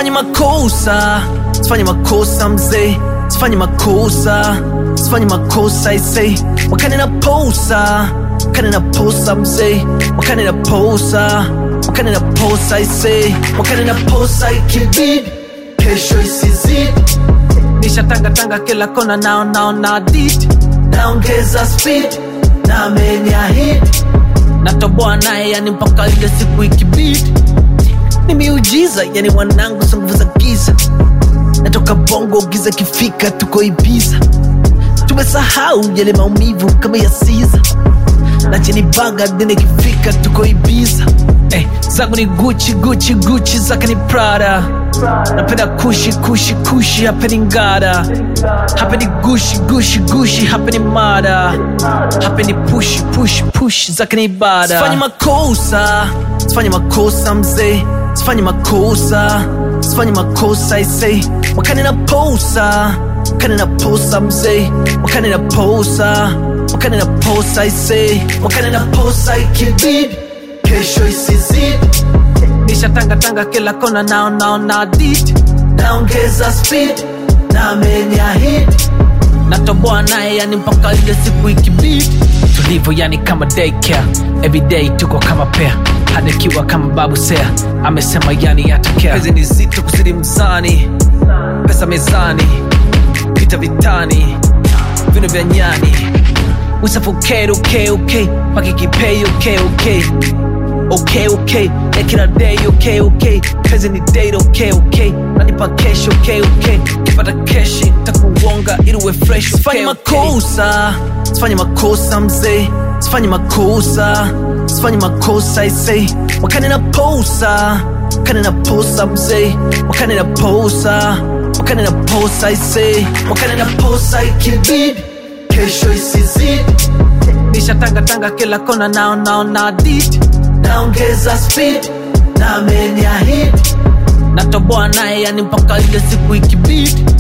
sifanyi makosa sifanyi makosa mzee sifanyi makosa sifanyi makosa isei wakani na posa wakani na posa mzee wakani na posa wakani na posa isei wakani na posa ikibidi kesho isizidi nishatangatanga kila kona nao nao na didi naongeza speed na ameniahidi natoboa naye yani mpaka ile siku ikibidi ni miujiza yani mwanangu za nguvu za giza natoka bongo giza kifika tuko ibiza tumesahau yale maumivu kama ya siza na chini baga dine kifika tuko ibiza eh, zangu ni guchi guchi guchi zake ni prada napenda kushi kushi kushi hapendi ngada hapendi gushi gushi gushi hapendi mada hapendi pushi pushi pushi zake ni ibada sifanyi makosa sifanyi makosa mzee sifanyi makosa sifanyi makosa isei wakani na posa wakani na posa mzee wakani na posa wakani na posa isei wakani na posa ikibidi kesho isizidi nishatangatanga kila kona nao nao na didi naongeza speed na ameniahidi natoboa naye yani mpaka ile siku ikibidi tulivu yani kama daycare everyday tuko kama pea hadikiwa kama babu sea amesema yani yatokea hizi ni zito kuzidi mzani pesa mezani vita vitani vino vya nyani we suffocate okay okay pakikipei okay okay okay okay na kila day okay okay kazi ni date okay okay nanipa cash okay okay kipata keshi takuonga ili uwe fresh sifanyi makosa sifanyi makosa mzee sifanyi makosa sifanyi makosa isei wakani na posa wakani na posa mzee wakani na posa wakani na posa isei wakani na posa ikibidi kesho isizidi nishatangatanga kila kona nao nao na didi naongeza speed na ameniahidi natoboa naye yani mpaka ile siku ikibidi